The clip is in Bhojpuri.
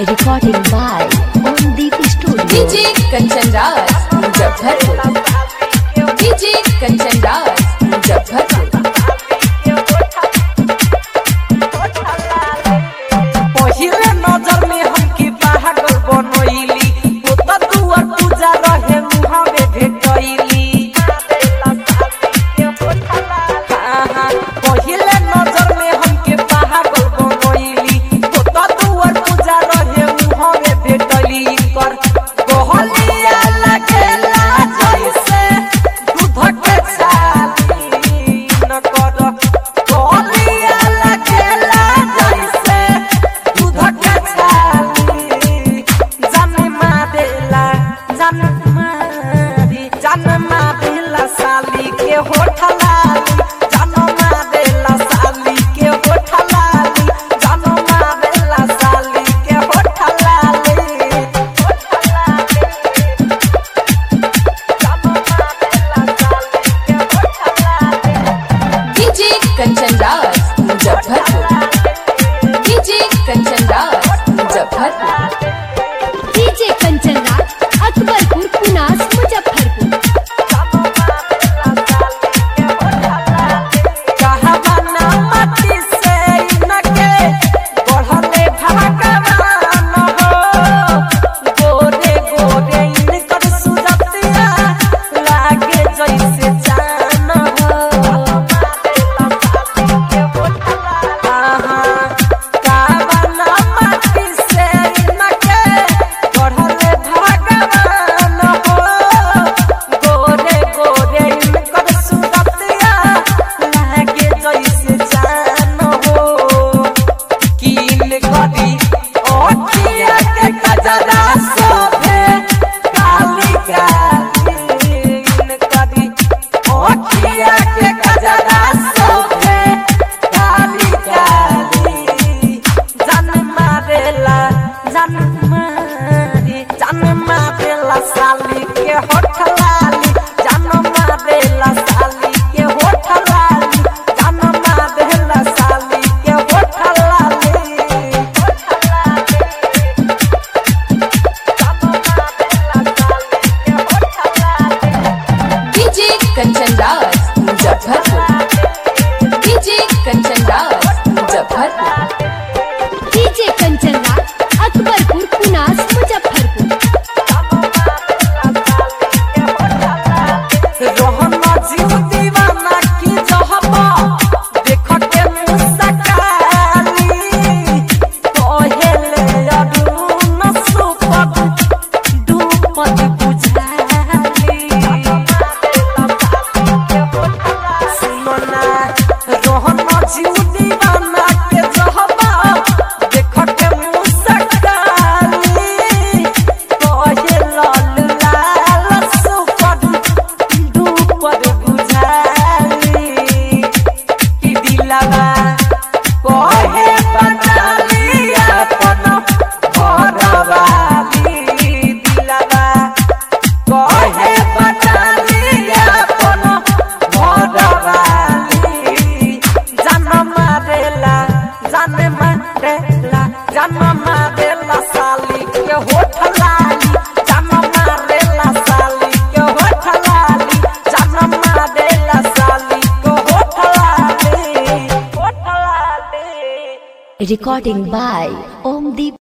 Recording by Omdeep Studio. DJ Kanchan Raj Muzaffarpur DJ Kanchan Raj Muzaffarpur पहिले नजर में हमके पागल बनैली ओ त दुआर पूजा रहे मुहावे भेटैली आहा, पहिले नजर में हमके पागल बनैली ओ त दुआर पूजा रहे मुहावे भेटैली कर कहलिया लगेला जैसे दूध के छाली न कर कहलिया लगेला जैसे दूध के छाली जन्मा देला जन्मा दी जन्मा देला साली के होठलाली जन्मा देला साली के होठलाली जन्मा देला साली के होठलाली DJ Kanchan Raj Muzaffarpur DJ Kanchan Raj Muzaffarpur DJ Kanchan Raj, Akbarpur, Punas, Muzaffarpur. कहवाना मती से इनके बढ़ले भगवान हो गोरे गोरे इनकर सुरतिया लागे जैसे जान हो आहा, कहवाना मती से इनके बढ़ले भगवान हो गोरे गोरे इनकर सुरतिया लागे जैसे जान हो कीन करी ओठिया के कजरा सोभे काली कालीन करी ओठिया के कजरा सोभे काली काली जन्मा देला जन्मा दी जन्मा देला साली के होठलाली जन्मा देला साली के होठलाली जन्मा देला साली के होठलाली DJ Kanchan Raj Muzaffarpur DJ Kanchan Raj Muzaffarpur DJ Kanchan Raj, Akbarpur, Punas, Muzaffarpur. Rohan जीव दीवाना की जहबा देख के मुस्काली कहेले अरुण सुपद दुपद बुझाली सुनो ना रोहन जीव दीवाना के जहबा देख के मुस्काली कहे लाल लाल सुपद दुपद बुझाली कि दिलवा कहे बनाली अपन घरवाली दिलवा कहे बनाली अपन घरवाली जन्म देला जन्म देला जन्म देला साली के होठलाली जन्म देला साली के होठलाली जन्म देला साली के होठलाली होठलाली Recording by Omdeep